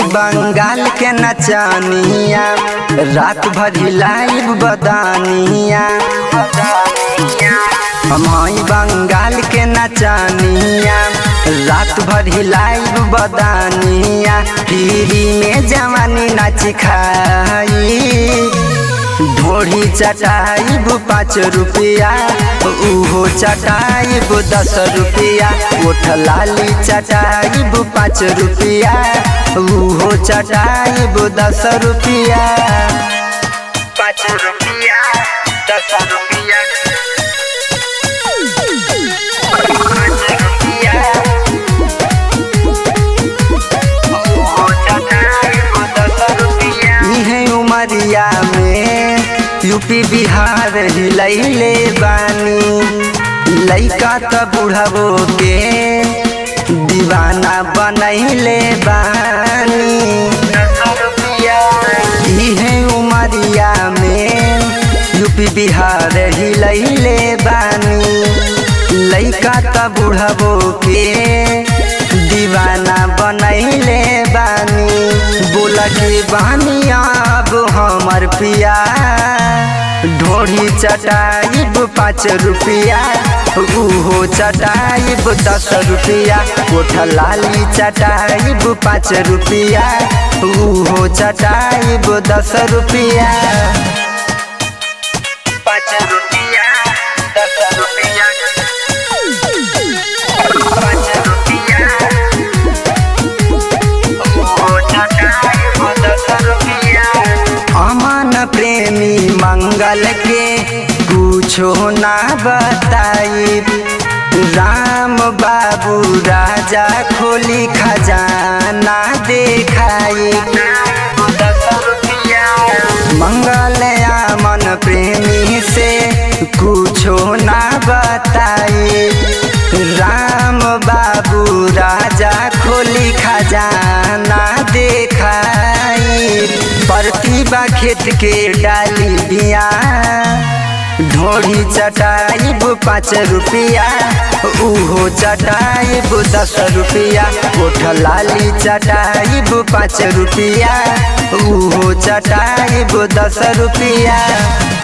बंगाल के नचानिया रात भर हिलाइब बदानिया हम हई बंगाल के नचानिया रात भर हिलाइब बदानिया पीरी में जवानी नाच खाई ढोढ़ी चटाइब पाँच रुपया उहो चटाइब दस रुपया ओठ लाली चटाइब पाँच रुपया उहो चटाइब दस रुपया पाँच रुपया दस रुपया पाँच रुपया उहो चटाइब दस रुपया इहे उमरिया में यूपी बिहार हिलैले बानी लैका त बुढ़बो के दीवाना बनैले बानी इहे उमरिया में यूपी बिहार हिलैले बानी लैका त बुढ़बो के दीवाना बनैले बानी बोला के बानी अब हमर पिया ढोढ़ी चटाइब पाँच रुपया उहो चटाइब दस रुपया कोठ लाली चटाइब पाँच रुपया उहो चटाइब दस रुपया पाँच रुपया दस रुपया पाँच रुपया अमन प्रेमी मंगल के कुछो ना बताई राम बाबू राजा खोली खजाना देखाई मंगल अमन प्रेमी से कुछो ना बताई राम बाबू राजा खोली खजाना देखाई प्रतिभा खेत के डाली बिया ढोढ़ी चटाइब पाँच रुपया उहो चटाइब दस रुपया कोठ लाली चटाइब पाँच रुपया उहो चटाइब दस रुपया